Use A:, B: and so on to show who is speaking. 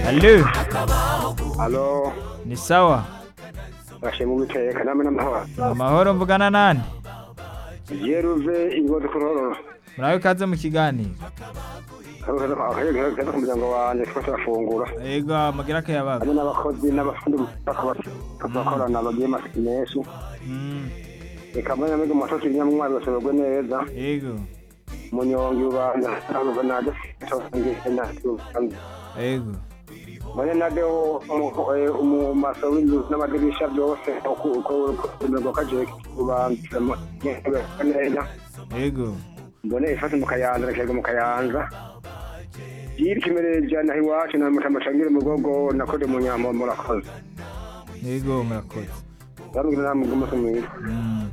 A: Halo,
B: Alo,
A: ni sawa?
B: bashe mu biteka namwe n'amahoro.
A: Amahoro mvugana nani?
B: Yeruve ingozi kurororo.
A: Murabe kaze mu kiganiro.
B: Akayaga ku muryango wanjye twese bafungura.
A: Ego mugira akayabaga.
B: Hamwe n'abakozi n'abafundi bakorana bagiye masiki menshi.
A: Mm,
B: Reka mbona mwebwe mwasohotse ibinyamwari basoberwe neza.
A: Ego,
B: Munyongi ubanza ntabwo naje
A: ego.
B: mbone nadeho mu maso w'inzu n'amadirisha byose uko kaje ubanza neza
A: Ego.
B: mbone ifate mu kayanza nakega mu kayanza yiri kimereja naho iwacu na mutamacangire mu gogo nakode mu nyambo murakoze
A: Ego murakoze.
B: bambwira namwe umunsi mwiza
A: Mm.